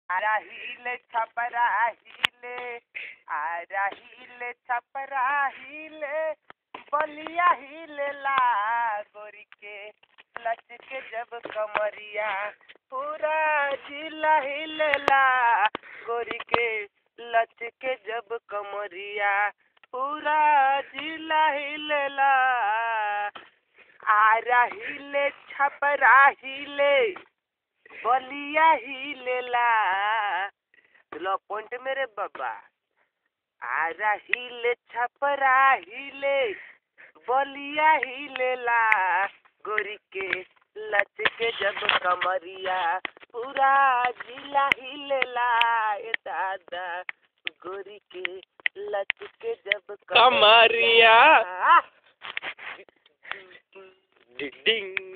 आरा हिले छपरा हिले आरा हिले छपरा हिले बलिया हिले ला गोरी के लचके जब कमरिया पूरा जिला हिलेला गोरी के लचके जब कमरिया पूरा जिला हिलेला आरा हिले छपरा हिले बलिया हिलेला लो पॉइंट मेरे बाबा आरा हिले छपरा हिले बलिया हिलेला गोरी के लचके जब कमरिया पूरा जिला हिलेला ए दादा गोरी के लचके जब कमरिया। कमरिया डिंग